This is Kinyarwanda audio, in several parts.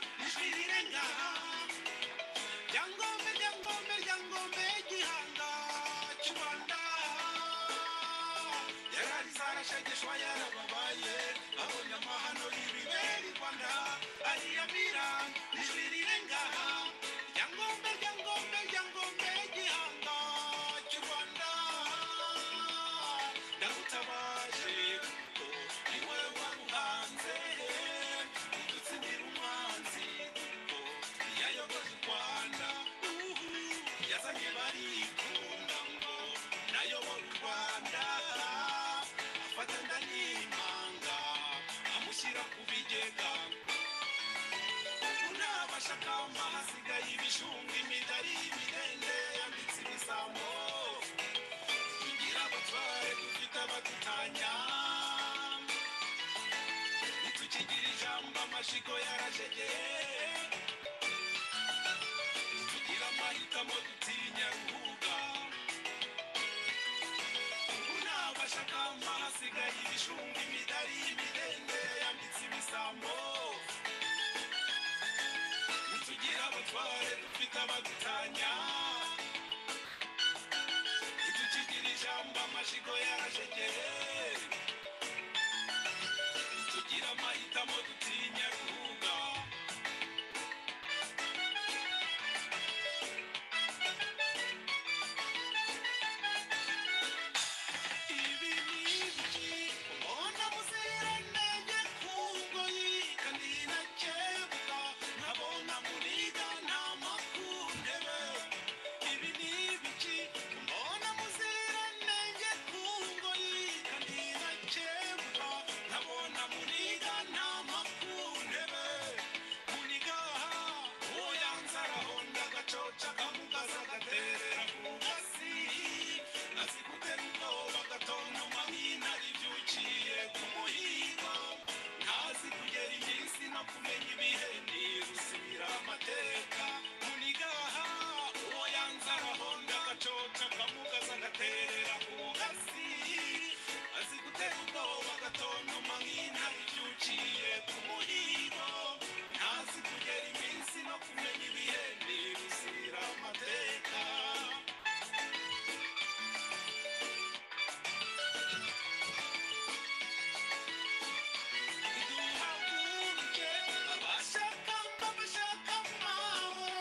gishirenga ryangombe ryangombe ryangombe gihanga cy'u rwanda yarari zarashegeshwa yarababaye babonye amahano y'ibibera i rwanda ariyamira ijurirenga ryangombe ryangombe ryangombe gihanga cy'u rwanda ndagutabaje kuko ni wowe waruhanze udutsindira umwanzi kuko yayogoje u rwanda uhu yazanye barikunda ngo nayobora u rwanda afata nda n'impanga amushyira ku bigega unabashaka mahasigaye ibishunga imidari y'ibirende yambitse ibisambo tugira abatware dufite abadutanya ntitukigira ijambo amashyigo yarashegeye tugira amahitamo dutinya guhuga unabashaka mahasigaye ibishunga imidari y'ibirende yambitse ibisambo ntitugira abatware dufite abadutanya ntitukigira ijambo amashyigo yarashegeye tugira amahitamo dutinya guhuga ibi ni ibiki mbona muziranenge kubwo yikanira kebwa nkabona muriga nta makundebe ibi ni ibiki mbona muziranenge kubwo yikanira kebwa nkabona muriga nta makundebe kuniga uwo yanzaraho ndagacoca kamugaza gaterera ku gasi azikuteruko bagatontoma nk'intare ibyukiye ku muhigo ntazi kugera iminsi no kumenya ibihe nirusubira amateka munigaha uwo yanzaraho ndagacoca akamugaza agaterera ku gasi azi gutera ubwoba agatontoma nk'intare ibyukiye ku muhigo ntazi kugera iminsi no kumenya ibihe nirusubira amateka duhaguruke abashaka mbabashaka mwabo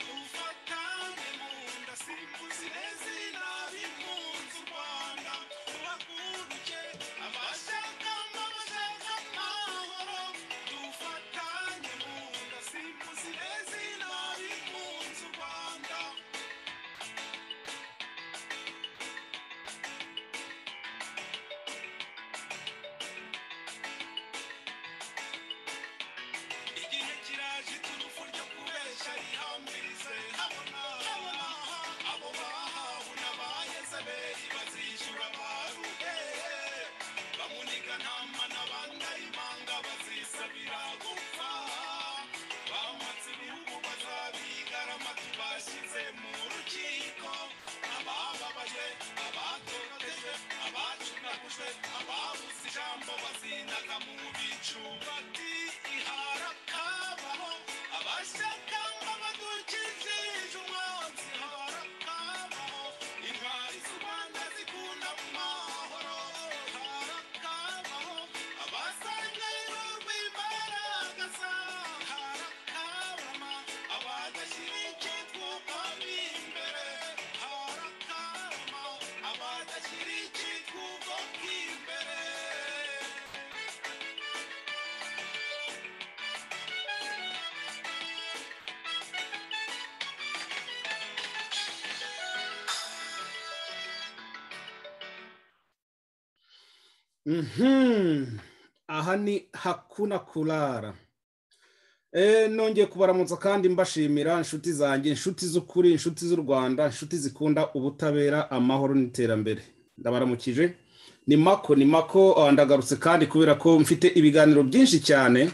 dufatane mu nda simbuzi izina b'impunzi u rwanda duhaguruke abashaka mbabashaka mwabo dufatane mu nda simbuzi izina b'impunzi u rwanda igihe kiraje iturufu ryo kubeshya rihambirize habona habona abo bahawe n'abayezebeli bazishyura baruhehe bamuniga ntama n'abandari impanga bazisabira gupfa bamatse ibihugu bazabigarama tubashyize mu rukiko abababaye abatotejwe abacunagujwe ababuze ijambo bazinaga mu bicu bati iharakabaho abashaka nk'abadukijije umwanzi harakabaho intwari z'u rwanda zikunda mu mahoro harakabaho abasanganywe rw'imbaraga zabo harakabama abadashyira icyitwa ubwami imbere harakabama abadashyira icyitwa ubwoko imbere Mhm. aha ni hakuna kurara Eh, nongeye kubaramutsa kandi mbashimira inshuti zanjye inshuti z'ukuri inshuti z'u rwanda inshuti zikunda ubutabera amahoro n'iterambere ndabaramukije ni mako ni mako ah, ndagarutse kandi kubera ko mfite ibiganiro byinshi cyane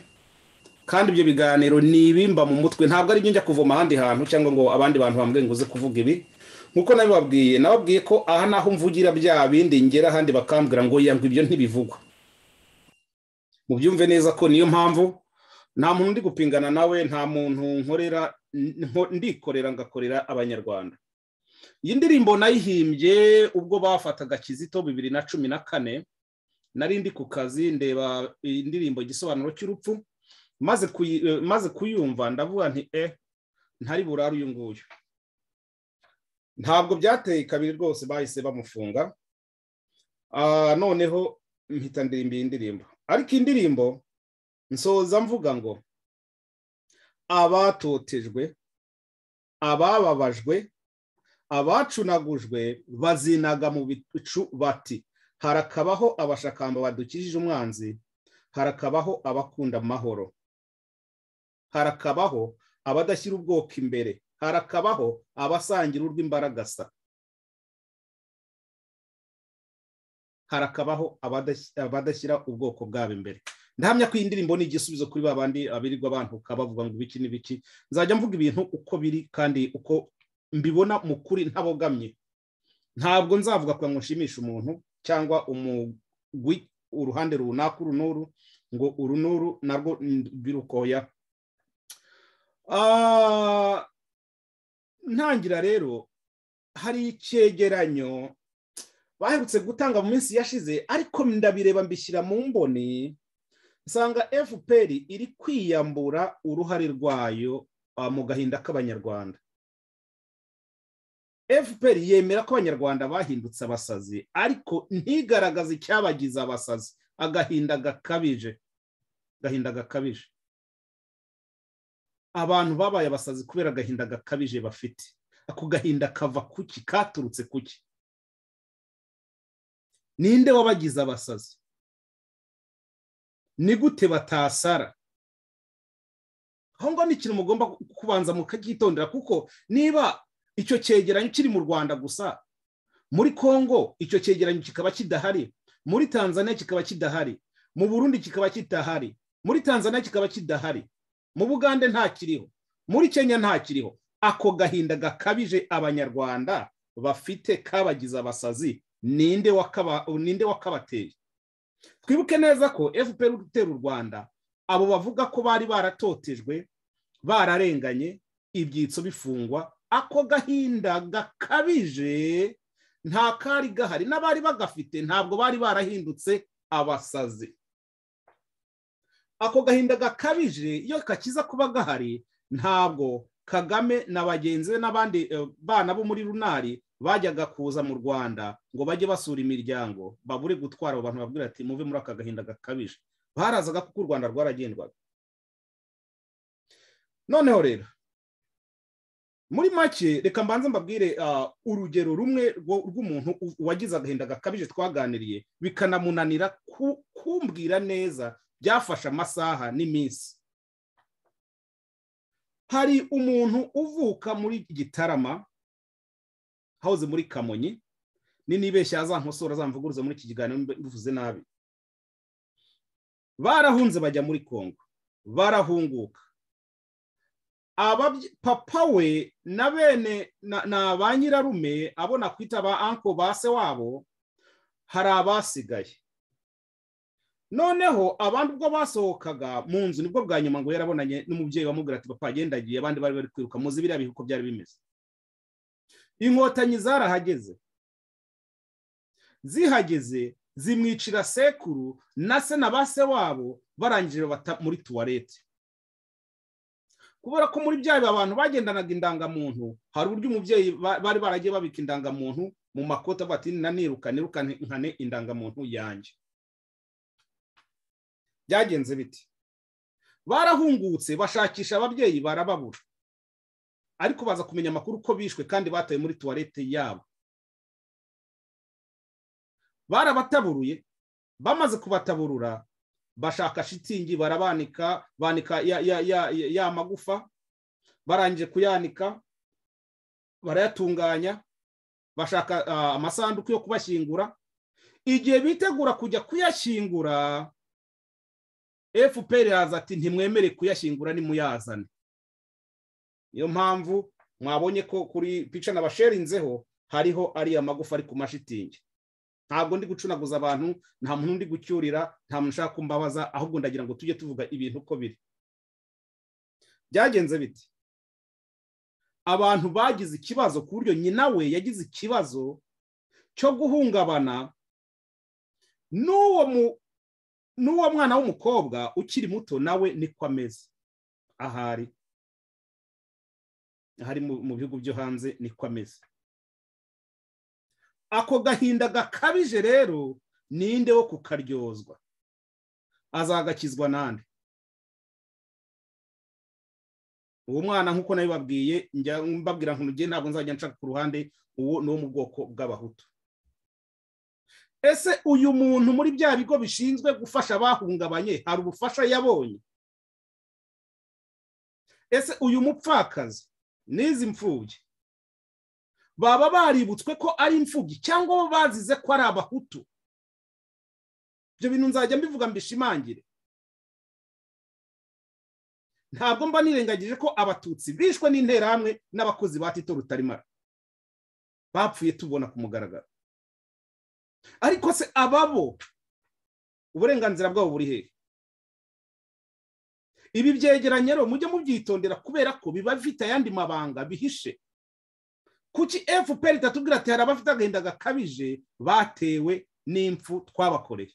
kandi ibyo biganiro ni ibimba mu mutwe ntabwo ari ibyo njya kuvoma ahandi hantu cyangwa ngo abandi bantu bambwiye ngo uze kuvuga ibi nk'uko nabibabwiye nababwiye ko aha naho mvugira bya bindi ngera ahandi bakambwira ngo yangwa ibyo ntibivugwa mubyumve neza ko niyo mpamvu nta muntu ndi gupingana nawe nta muntu nkorera nko- ndikorera ngakorera abanyarwanda iyi ndirimbo nayihimbye ubwo bafataga kizito bibiri na cumi na kane nari ndi ku kazi ndeba indirimbo igisobanuro cy'urupfu maze kuyi- eh, maze kuyumva ndavuga nti e ntari burare uyu nguyu ntabwo byateye kabiri rwose bahise bamufunga Ah, noneho mpita ndirimba iyi ndirimbo ariko iyi ndirimbo nsoza mvuga ngo abatotejwe abababajwe abacunagujwe bazinaga mu bicu bati harakabaho abashakamba badukijije umwanzi harakabaho abakunda amahoro harakabaho abadashyira ubwoko imbere harakabaho abasangira urw'imbaragasa harakabaho abadashyi- abadashyira ubwoko bwabo imbere ndahamya ko iyi ndirimbo ni igisubizo kuri ba bandi abirirwa bantuka bavuga ngo ibiki n'ibiki nzajya mvuga ibintu uko biri kandi uko mbibona mu kuri ntabogamye ntabwo nzavuga kugira ngo nshimishe umuntu cyangwa umugwi uruhande runaka uru n'uru ngo uru n'uru narwo birukoya Ah, ntangira rero hari icyegeranyo baherutse gutanga mu minsi yashize ariko ndabireba mbishyira mu mboni nsanga fpr iri kwiyambura uruhare rwayo ah, mu gahinda k'abanyarwanda fpr yemera ko abanyarwanda bahindutse abasazi ariko ntigaragaze icyabagize abasazi agahinda gakabije agahinda gakabije abantu babaye abasazi kubera agahinda gakabije bafite ako gahinda kava kuki katurutse kuki ninde wabagize abasazi ni gute batasara aho ngaho ni ikintu mugomba kubanza mukacyitondera kuko niba icyo cyegeranyo kiri mu rwanda gusa muri congo icyo cyegeranyo kikaba kidahari muri tanzania kikaba kidahari mu burundi kikaba kidahari muri tanzania kikaba kidahari mu bugande ntakiriho muri kenya ntakiriho ako gahinda gakabije abanyarwanda bafite kabagize abasazi ninde wakaba- ninde wakabateye twibuke neza ko fpr uri gutera u rwanda abo bavuga ko bari baratotejwe bararenganye ibyitso bifungwa ako gahinda gakabije nta kari gahari n'abari bagafite ntabwo bari barahindutse abasazi ako gahinda gakabije iyo kakiza kuba gahari ntabwo kagame na bagenzi be n'abandi eh, bana bo muri runari bajyaga kuza mu rwanda ngo bajye basura imiryango babure gutwara abo bantu babwira ati muve muri aka gahinda gakabije barazaga kuko u rwanda rwaragendwaga noneho rero muri make reka mbanze mbabwire ah, urugero rumwe rwo- rw'umuntu u- wagize agahinda gakabije twaganiriye bikanamunanira ku- kumbwira neza byafashe amasaha n'iminsi hari umuntu uvuka muri gitarama hahoze muri kamonyi ninibeshya azankosora azamvuguruza muri iki kiganiro mbe- mbivuze nabi barahunze bajya muri kongo barahunguka Ababye- papa we na bene na, na ba nyirarume abona kwita ba anko ba se wabo hari abasigaye noneho abandi ubwo basohokaga mu nzu nibwo bwa nyuma ngo yarabonanye n'umubyeyi wamubwira ati papa agendagiye abandi bari bari kwiruka muzi biriya bihe uko byari bimeze inkotanyi zarahageze zihageze zimwicira sekuru na se na ba se wabo barangije babata muri tuwarete kubera ko muri bya bihe abantu bagendanaga indangamuntu hari uburyo umubyeyi ba- bari baragiye babika indangamuntu mu makoti avuga ati naniruka nirukane nkane indangamuntu yanjye byagenze biti barahungutse bashakisha ababyeyi barababura ariko baza kumenya amakuru ko bishwe kandi batawe muri tuwarete yabo barabataburuye bamaze kubataburura bashaka shitingi barabanika banika ya, ya, ya, ya, ya magufa barangije kuyanika barayatunganya bashaka ah, amasanduku yo kubashyingura igihe bitegura kujya kuyashyingura fpr yaza ati ntimwemere kuyashyingura nimuyazane niyo mpamvu mwabonye ko kuri pica nabasherinzeho hariho ariya magufa ari ku mashitingi ntabwo ndi gucunaguza abantu nta muntu ndi gucyurira nta muntu ushaka kumbabaza ahubwo ndagira ngo tujye tuvuga ibintu uko biri byagenze bite abantu bagize ikibazo ku buryo nyina we yagize ikibazo cyo guhungabana n'uwo mu n'uwo mwana w'umukobwa ukiri muto nawe niko ameze ahari ahari mu mu bihugu byo hanze niko ameze ako gahinda gakabije rero ninde wo kukaryozwa azagakizwa nande uwo mwana nk'uko nabibabwiye njya mbabwira ngo nugende ntabwo nzajya nshaka ku ruhande uwo ni uwo mu bwoko bw'abahutu ese uyu muntu muri bya bigo bishinzwe gufasha abahungabanye hari ubufasha yabonye ese uyu mupfakazi n'izi mfubyi baba baributswe ko ari imfubyi cyangwa bo bazize ko ari abahutu ibyo bintu nzajya mbivuga mbishimangire ntabwo mba nirengagije ko abatutsi bishwe n'interahamwe n'abakozi ba tito rutarimara bapfuye tubona ku mugaragaro ariko se ababo uburenganzira bwabo buri hehe ibi byegeranye rero mujye mubyitondera kubera ko biba bifite ayandi mabanga bihishe kuki fpr itatubwira ati hari abafite agahinda gakabije batewe n'impfu twabakoreye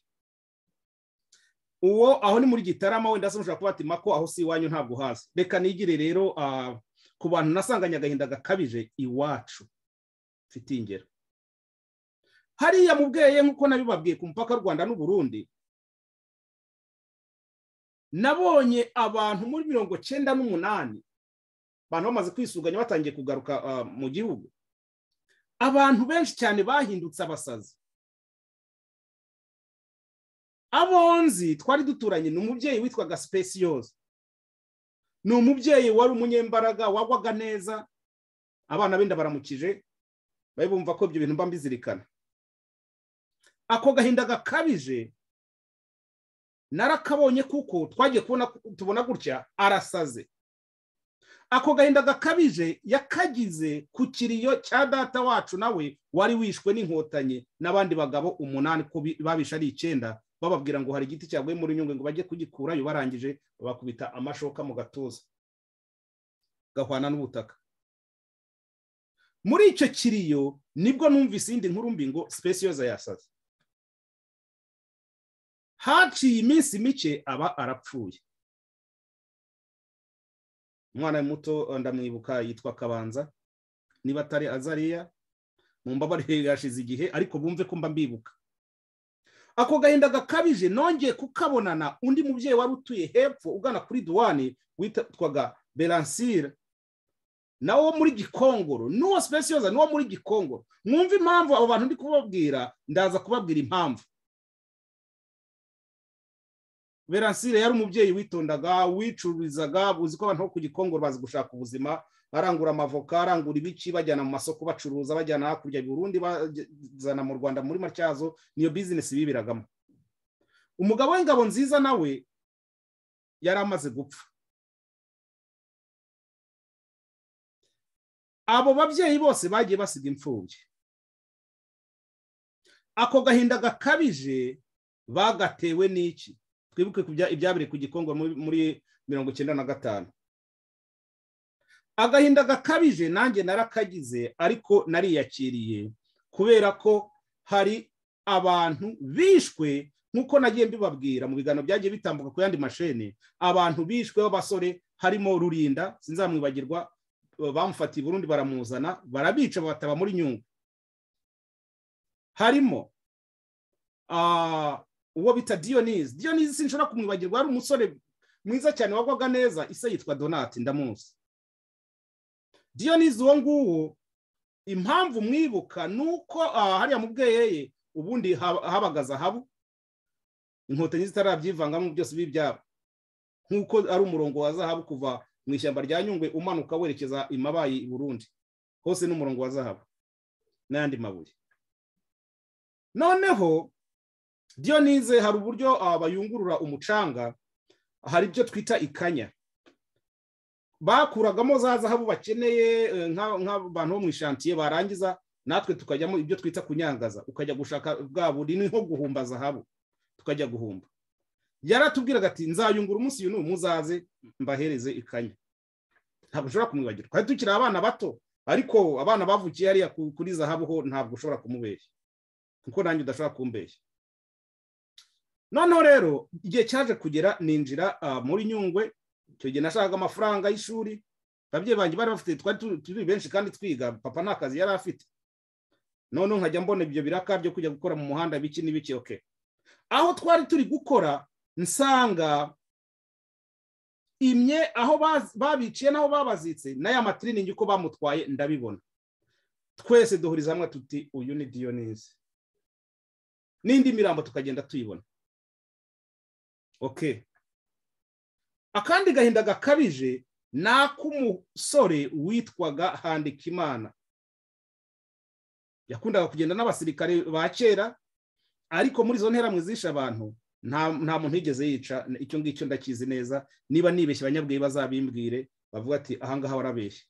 uwo aho ni muri gitarama wenda se mushobora kuba ati mako aho si iwanyu ntabwo uhazi reka nigire rero ku bantu nasanganye agahinda gakabije iwacu mfite ingero hariya mubweye nk'uko nabibabwiye ku mupaka w'u rwanda n'uburundi nabonye abantu muri mirongo cyenda n'umunani abantu bamaze kwisuganya batangiye kugaruka mu gihugu abantu benshi cyane bahindutse abasazi abonzi twari duturanye ni umubyeyi witwaga sipesiyoza ni umubyeyi wari umunyembaraga wagwaga neza abana benda baramukije bari bumva ko ibyo bintu mba mbizirikana ako gahinda gakabije narakabonye kuko twagiye kubona tubona gutya arasaze ako gahinda gakabije yakagize ku kiriyo cya data wacu nawe wari wishwe n'inkotanyi n'abandi bagabo umunani ko babishe ari icyenda bababwira ngo hari igiti cyaguye muri nyungwe ngo bajye kugikurayo barangije babakubita amashoka mu gatuza gahwana n'ubutaka muri icyo kiriyo nibwo numvise iyindi nkuru mbi ngo sipesiyoza yasaze haciye iminsi mike aba arapfuye umwana muto ndamwibuka yitwa kabanza niba atari azariya mu mbabare yashize igihe ariko bumve ko mba mbibuka ako gahinda gakabije nongeye kukabonana undi mubyeyi wari utuye hepfo ugana kuri duwani witwaga beransire nawo muri gikongoro n'uwo sipesiyoza n'uwo muri gikongoro mwumve impamvu abo bantu ndi kubabwira ndaza kubabwira impamvu beransire yari umubyeyi witondaga wicururizaga uzi ko abantu bo ku gikongoro bazi gushaka ubuzima barangura amavoka arangura ibiki bajyana mu masoko bacuruza bajyana hakurya i burundi bazana mu rwanda muri matyazo niyo bizinesi biberagamo umugabo w'ingabo nziza nawe yari amaze gupfa abo babyeyi bose bagiye basiga imfubyi ako gahinda gakabije bagatewe n'iki twibuke ibyabire ku gikongo muri mirongo icyenda na gatanu agahinda gakabije nanjye narakagize ariko nariyakiriye kubera ko hari abantu bishwe nk'uko nagiye mbibabwira mu biganiro byagiye bitambuka ku yandi mashene abantu bishwe b'abasore harimo rurinda sinzamwibagirwa bamufatiye burundu baramuzana barabica bataba muri nyungwe harimo uwo bita diyonizi diyonizi sinshobora kumwibagirwa hari umusore mwiza cyane wagwaga neza ise yitwa donati ndamuzi diyonizi uwo nguwo impamvu mwibuka ni uko hariya mu bweyeye ubundi habaga zahabu inkotanyi zitarabyivangamo byose by'ibyabo nk'uko ari umurongo wa zahabu kuva mu ishyamba rya nyungwe umanuka werekeza imabayi i burundi hose ni umurongo wa zahabu n'ayandi mabuye noneho diyonize hari uburyo bayungurura umucanga hari ibyo twita ikanya bakuragamo za zahabu bakeneye nk'abantu bo mu ishantiye barangiza natwe tukajyamo ibyo twita kunyangaza ukajya gushaka bwa buri ni nko guhumba zahabu tukajya guhumba yaratubwiraga ati nzayungura umunsi uyu ni umuzaze mbahereze ikanya ntabwo ushobora kumwibagirwa twari tukiri abana bato ariko abana bavukiye hariya ku- kuri zahabu ho ntabwo ushobora kumubeshya kuko nanjye udashobora kumbeshya noneho rero igihe cyaje kugera ninjira ah, muri nyungwe icyo gihe nashakaga amafaranga y'ishuri ababyeyi banjye bari bafite twari tu- turi benshi kandi twiga papa nta kazi yari afite noneho nkajya mbona ibyo biraka byo kujya gukora mu muhanda biki n'ibiki oke aho twari turi gukora nsanga imye aho baz- babiciye n'aho babazitse n'aya matiriningi uko bamutwaye ndabibona twese duhuriza hamwe tuti uyu ni diyonizi n'indi mirambo tukagenda tuyibona oke akandi gahinda gakabije ni ak'umusore witwaga handikimana yakundaga kugenda n'abasirikare ba kera ariko muri izo nteramwe zishe abantu nta nta muntu yigeze yica icyo ngicyo ndakizi neza niba nibeshye abanyabwiye bazabimbwire bavuga ati ahangaha warabeshye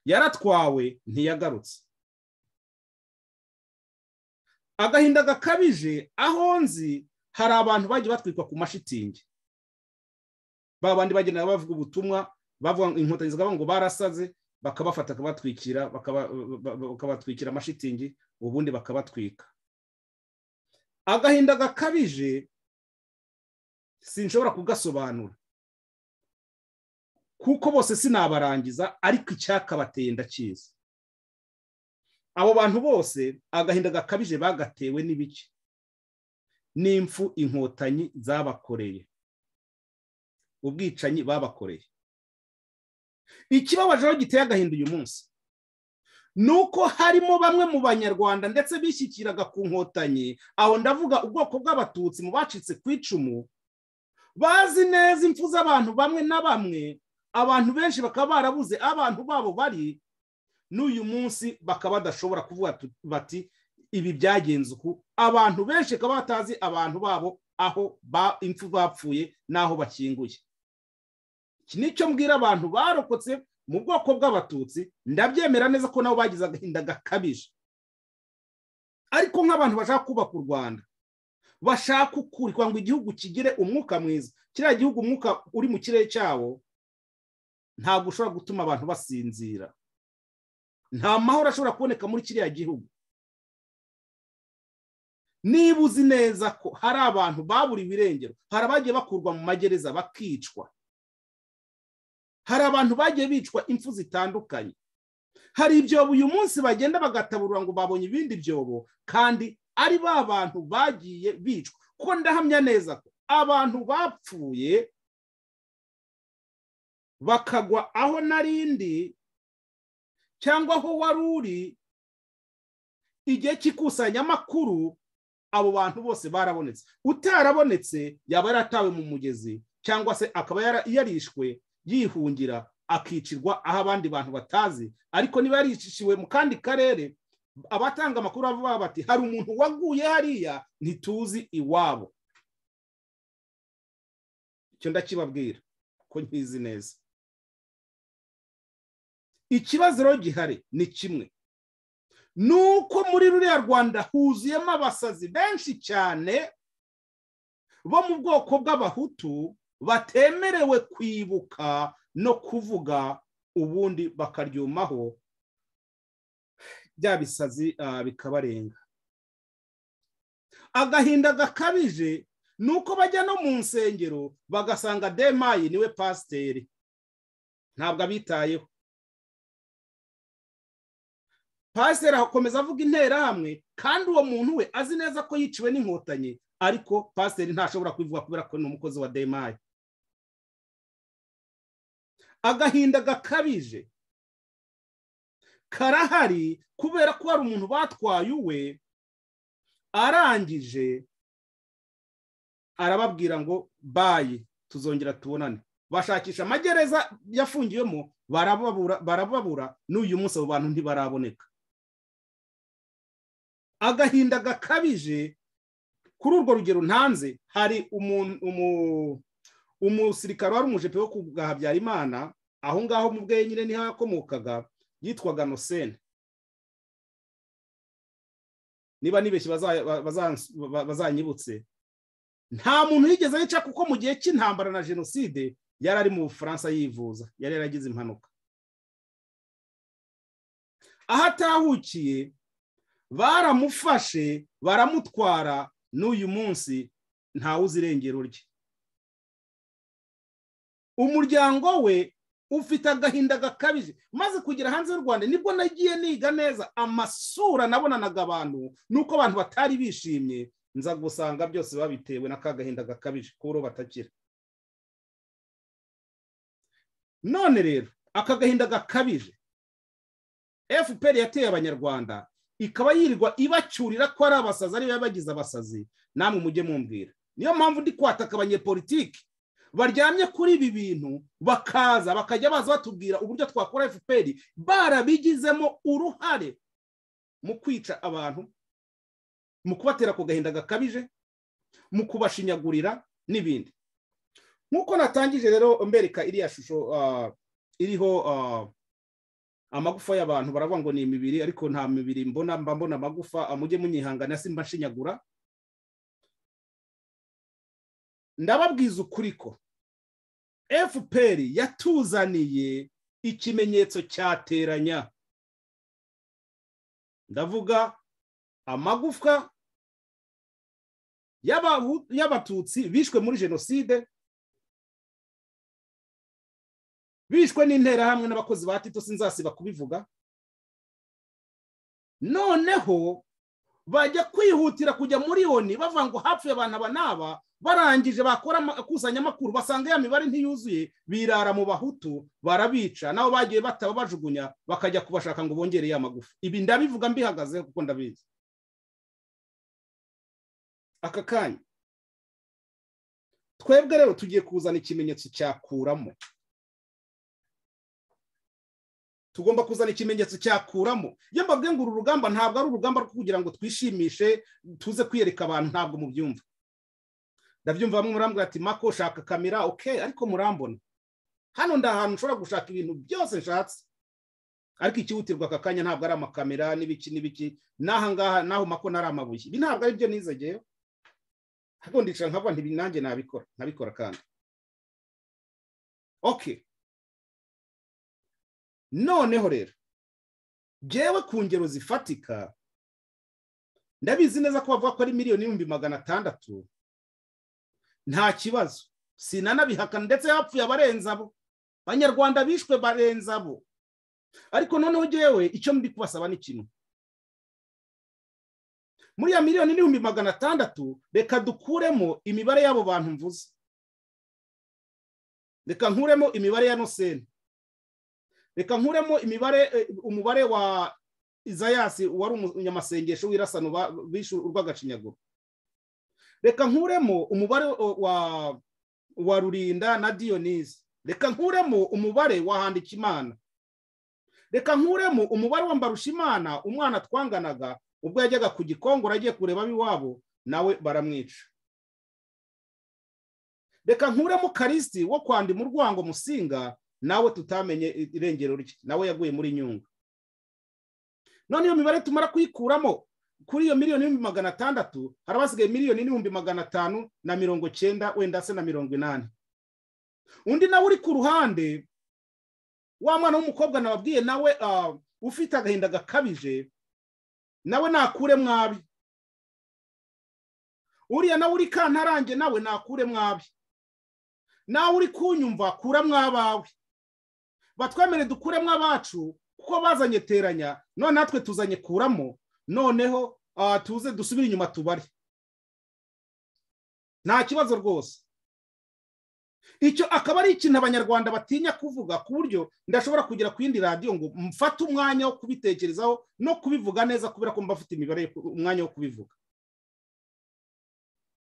yaratwawe ntiyagarutse agahinda gakabije aho nzi hari abantu bagiye batwikwa ku mashitingi ba bandi bagenda bavuga ubutumwa bavuga ngo- inkotanyi zikavuga ngo barasaze bakabafata bakabatwikira bakaba- ba- ba- bakabatwikira amashitingi ubundi bakabatwika agahinda gakabije sinshobora kugasobanura kuko bose sinabarangiza ariko icyakabateye ndakizi abo bantu bose agahinda gakabije bagatewe n'ibiki n'impfu inkotanyi zabakoreye ubwicanyi babakoreye ikibabaje aho giteye agahinda uyu munsi ni uko harimo bamwe mu banyarwanda ndetse bishyikiraga ku nkotanyi aho ndavuga ubwoko bw'abatutsi mu bacitse ku icumu bazi neza impfu z'abantu bamwe na bamwe abantu benshi bakaba barabuze aho abantu babo bari n'uyu munsi bakaba badashobora kuvuga tu- bati ibi byagenze uku abantu benshi bakaba batazi abantu babo aho ba- impfu bapfuye n'aho bakinguye iki ni cyo mbwira abantu barokotse mu bwoko bw'abatutsi ndabyemera neza ko nabo bagize agahinda gakabije ariko nk'abantu bashaka kubaka u rwanda bashaka ukuri kugira ngo igihugu kigire umwuka mwiza kiriya gihugu umwuka uri mu kirere cyawo ntabwo ushobora gutuma abantu basinzira nta mahoro ashobora kuboneka muri kiriya gihugu niba uzi neza ko hari abantu baburiwe irengero hari abagiye bakurwa mu magereza bakicwa hari abantu bagiye bicwa impfu zitandukanye hari ibyobo uyu munsi bagenda bagataburura ngo babonye ibindi byobo kandi ari ba bantu bagiye bicwa kuko ndahamya neza ko abantu bapfuye bakagwa aho narindi cyangwa aho wari uri igihe cy'ikusanyamakuru abo bantu bose barabonetse utarabonetse yaba yaratawe mu mugezi cyangwa se akaba yara- yarishwe yihungira akicirwa aho abandi bantu batazi ariko niba yarishishiwe mu kandi karere abatanga amakuru bavuga bati hari umuntu waguye hariya ntituzi iwabo icyo ndakibabwira ko nkizi neza ikibazo rero gihari ni kimwe nuko muri ruriya rwanda huzuyemo abasazi benshi cyane bo mu bwoko bw'abahutu batemerewe kwibuka no kuvuga ubundi bakaryumaho bya bisazi ah, bikabarenga agahinda gakabije ni uko bajya no mu nsengero bagasanga demayi niwe pasiteri ntabwo abitayeho pasiteri akomeza avuga interahamwe kandi uwo muntu we azi neza ko yiciwe n'inkotanyi ariko pasiteri ntashobora kubivuga kubera ko ni umukozi wa demayi agahinda gakabije karahari kubera ko hari umuntu batwaye uwe arangije arababwira ngo bayi tuzongera tubonane bashakisha amagereza yafungiwemo barababura barababura n'uyu munsi abo bantu ntibaraboneka agahinda gakabije kuri urwo rugero ntanze hari umu- umu- umusirikare wari umujepe wo ku bwa habyarimana aho ngaho mu bwe nyine niho yakomokaga yitwaga nosene niba nibeshye baza- ba- bazans- ba- bazanyibutse nta muntu yigeze yica kuko mu gihe cy'intambara na jenoside yari ari mu bufaransa yivuza yari yaragize impanuka aho atahukiye baramufashe baramutwara n'uyu munsi ntawe uzi irengero rye umuryango we ufite agahinda gakabije maze kugera hanze y'u rwanda nibwo nagiye niga neza amasura nabonanaga abantu nuko abantu batari bishimye nza gusanga byose babitewe na ka gahinda gakabije kuro batakira none rero aka gahinda gakabije fpr yateye abanyarwanda ikaba yirirwa ibacyurira ko ari abasazi ariyo bagize abasazi namwe mujye mumbwira niyo mpamvu ndi kwataka abanyepolitiki baryamye kuri ibi bintu bakaza bakajya baza batubwira uburyo twakora fpr barabigizemo uruhare mu kwica abantu mu kubatera ku gahinda gakabije mu kubashinyagurira n'ibindi nk'uko natangije rero mbereka iriya shusho iriho amagufa y'abantu baravuga ngo ni imibiri ariko nta mibiri mbona mba mbona amagufa mujye munyihangana simba nshinyagura ndababwiza ukuri ko fpr yatuzaniye ikimenyetso cyateranya ndavuga amagufwa y'abatutsi bishwe muri jenoside bishwe n'interahamwe n'abakozi ba tito sinzasiba kubivuga noneho bajya kwihutira kujya muri oni bavuga ngo hapfuye abantu aba n'aba barangije bakora akusanyamakuru basanga ya mibare ntiyuzuye birara mu bahutu barabica nabo bagiye bataba bajugunya bakajya kubashaka ngo bongere ya magufa ibi ndabivuga mbihagazeho kuko ndabizi aka kanya twebwe rero tugiye kuzana ikimenyetso cyakuramo tugomba kuzana ikimenyetso cyakuramo iyo mbabwe ngo uru rugamba ntabwo ari urugamba rwo kugira ngo twishimishe tuze kwiyereka abantu ntabwo mubyumva ndabyumva bamwe murambwira ati mako shaka kamera oke ariko murambona hano nda ahantu nshobora gushaka ibintu byose nshatse ariko ikihutirwa aka kanya ntabwo ari amakamera n'ibiki n'ibiki n'aha ngaha n'aho mako nari amabuye ibi ntabwo ari byo nizegeyeho ariko ndicara nkavuga ntibi nanjye nabikora nabikora kandi oke noneho rero ngewe ku ngero zifatika ndabizi neza ko bavuga ko ari miliyoni n'ibihumbi magana atandatu nta kibazo sinanabihakana ndetse hapfuye abarenze abo abanyarwanda bishwe barenze abo ariko noneho ngewe icyo mbi kubasaba ni kimwe muri ya miliyoni n'ibihumbi magana atandatu reka dukuremo imibare y'abo bantu mvuze reka nkuremo imibare ya noseni reka nkuremo imibare umubare wa izayasi wari umunyamasengesho w'irasano bishe urw'agacinyaguru reka nkuremo umubare wa wa rurinda na diyonizi reka nkuremo umubare wa handikimana reka nkuremo umubare wa mbarushimana umwana twanganaga ubwo yajyaga ku gikongoro agiye kureba ab'iwabo nawe baramwica reka nkuremo karisiti wo kwandima urwango musinga nawe tutamenye irengero rye nawe yaguye muri nyungwe none iyo mibare tumara kuyikuramo kuri iyo miliyoni n'ibihumbi magana atandatu hari abasigaye miliyoni n'ibihumbi magana atanu na mirongo cyenda wenda se na mirongo inani undi nawe uri ku ruhande wa mwana w'umukobwa nababwiye nawe ufite agahinda gakabije nawe nakure mwabi uriya nawe uri kantarange nawe nakure mwabi nawe uri kunyumva kura mwabawe batwemere dukure mwabacu kuko bazanye teranya none natwe tuzanye kuramo noneho tuze dusubire inyuma tubare nta kibazo rwose icyo akaba ari ikintu abanyarwanda batinya kuvuga ku buryo ndashobora kugera ku yindi radiyo ngo mfate umwanya wo kubitekerezaho no kubivuga neza kubera ko mba afite imibare umwanya wo kubivuga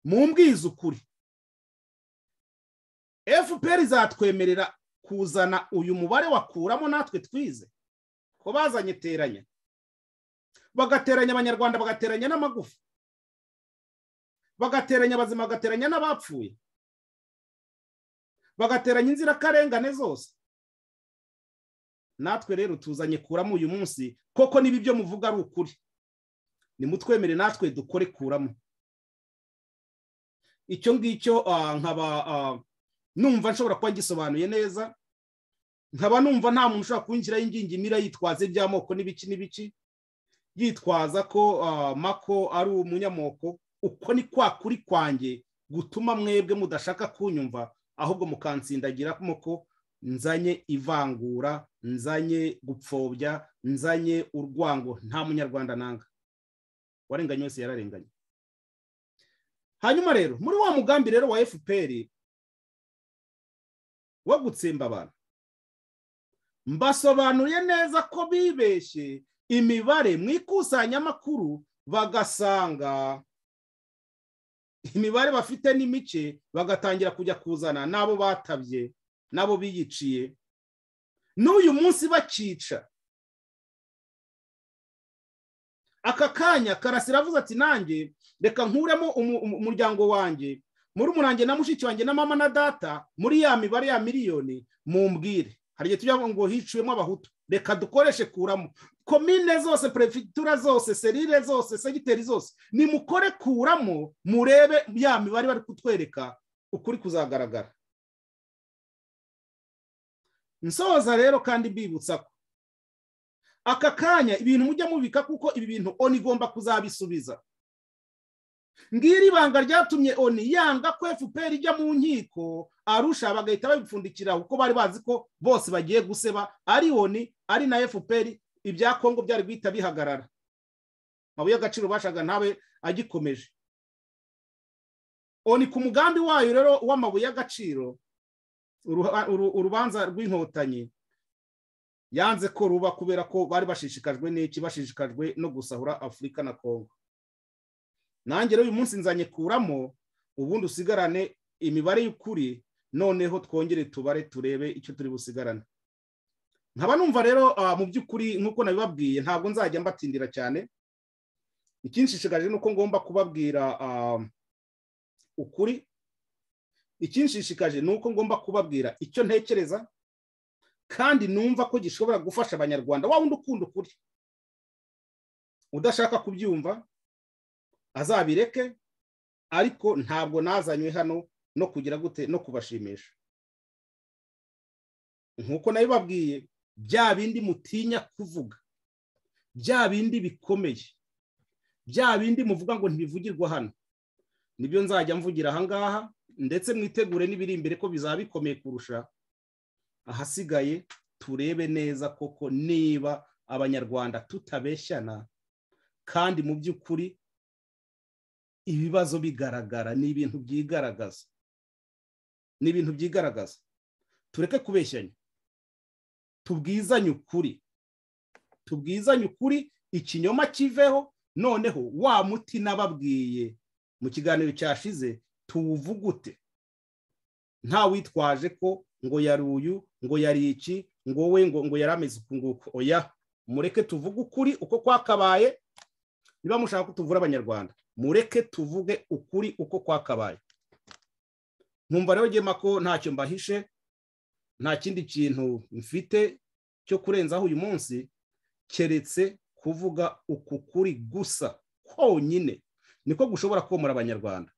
mu mbwiza ukuri fpr zatwemerera kuzana uyu mubare wakuramo natwe twize ko bazanye teranya bagateranya abanyarwanda bagateranya n'amagufa bagateranya abazima bagateranya n'abapfuye bagateranya inzirakarengane zose natwe rero tuzanye kuramo uyu munsi koko niba ibyo muvuga ari ukuri nimutwemere natwe dukore kuramo icyo ngicyo nkaba numva nshobora kuba gisobanuye neza nkaba numva nta muntu ushobora kuwinjiraho ingingimira yitwaza iby'amoko n'ibiki n'ibiki yitwaza ko ah, mako ari umunyamoko uko ni kwa kuri kwanjye gutuma mwebwe mudashaka kunyumva ahubwo mukansindagiramo ko nzanye ivangura nzanye gupfobya nzanye urwango nta munyarwanda nanga warenganye wese yararenganye hanyuma rero muri wa mugambi rero wa fpr wo gutsemba abantu mbasobanuriye neza ko bibeshye imibare mu ikusanyamakuru bagasanga imibare bafite n'imice bagatangira kujya kuzana n'abo batabye n'abo biyiciye n'uyu munsi bakica aka kanya karasira avuze ati nanjye reka nkuremo umu- umu- umuryango wanjye muri umurange na mushiki wanjye na mama na data muri ya mibare ya miliyoni mumbwire hari igihe tujya ngo hiciwemo abahutu reka dukoreshe kuramo komine zose perefitura zose serire zose segiteri zose nimukore kuramo murebe ya mibare bari kutwereka ukuri kuzagaragara nsoza rero kandi mbibutsa ko aka kanya ibintu mujya mubika kuko ibi bintu oni igomba kuzabisubiza ngiri ibanga ryatumye oni yanga ko fpr ijya mu nkiko arusha bagahita babipfundikira kuko bari bazi ko bose bagiye guseba ari oni ari na fpr ibya kongo byari guhita bihagarara amabuye y'agaciro bashaga ntabe agikomeje oni ku mugambi wayo rero w'amabuye y'agaciro uruha- uru- urubanza rw'inkotanyi yanze ko ruba kubera ko bari bashishikajwe n'iki bashishikajwe no gusahura afurika na kongo nanjye rero uyu munsi nzanye kuramo ubundi usigarane imibare y'ukuri noneho twongere tubare turebe icyo turi busigarane nkaba numva rero ah, mu by'ukuri nk'uko nabibabwiye ntabwo nzajya mbatindira cyane ikinshishikaje ni uko ngomba kubabwira ah, ukuri ikinshishikaje ni uko ngomba kubabwira icyo ntekereza kandi numva ko gishobora gufasha abanyarwanda wa wundi ukunda ukuri udashaka kubyumva azabireke ariko ntabwo nazanywe hano no kugira gute no kubashimisha nk'uko nabibabwiye bya bindi mutinya kuvuga bya bindi bikomeye bya bindi muvuga ngo ntibivugirwa hano nibyo nzajya mvugira ahangaha ndetse mwitegure n'ibiri imbere ko bizaba bikomeye kurusha ahasigaye turebe neza koko niba abanyarwanda tutabeshyana kandi mu by'ukuri ibibazo bigaragara ni ibintu byigaragaza ni ibintu byigaragaza tureke kubeshyanya tubwizanye ukuri tubwizanye ukuri ikinyoma kiveho noneho wa muti nababwiye mu kiganiro cyashize tuwuvugute nta witwaje ko ngo yari uyu ngo yari iki ngo we ngo ngo yari ameze uku nguku oya mureke tuvuge ukuri uko kwakabaye niba mushaka ko tuvura abanyarwanda mureke tuvuge ukuri uko kwakabaye nkumva rero ngema ko ntacyo mbahishe nta kindi kintu mfite cyo kurenzaho uyu munsi keretse kuvuga uku kuri gusa konyine niko gushobora komora abanyarwanda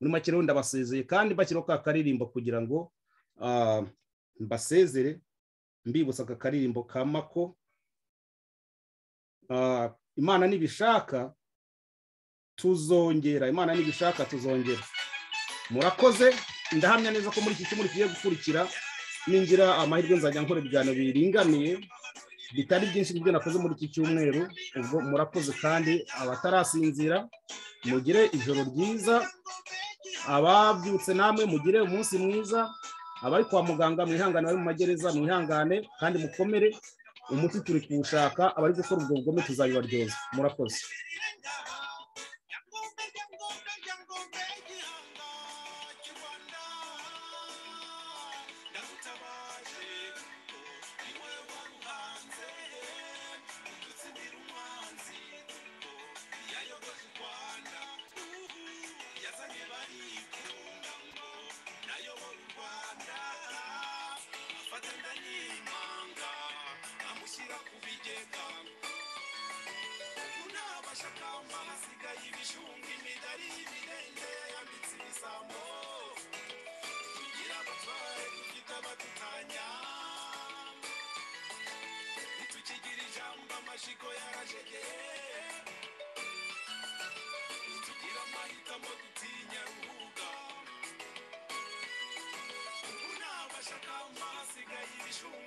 muri make rero ndabasezeye kandi bashyiraho ka karirimbo kugira ngo ah, mbasezere mbibutsa aka karirimbo ka mako Ah, imana nibishaka tuzongera imana nibishaka tuzongera murakoze ndahamya neza ko muri iki cyumweru kigiye gukurikira ningira amahirwe nzajya nkora ibiganiro biringaniye bitari byinshi n'ibyo nakoze muri iki cyumweru ubwo murakoze kandi abatarasinzira mugire ijoro ryiza ababyutse namwe mugire umunsi mwiza abari kwa muganga mwihangane abari mu magereza mwihangane kandi mukomere umuti turi kuwushaka abari gukora ubwo bugome tuzabibaryoza murakoze amushyira ku bigega unabasha kama hasigaye ibishunga imidari y'ibirenge yambitse ibisambo tugira abatware dufite abadutanya bacecekeye ntitugire amahitamo dutinya ruhuga ubu ntabashaka mu hasigaye ibishunga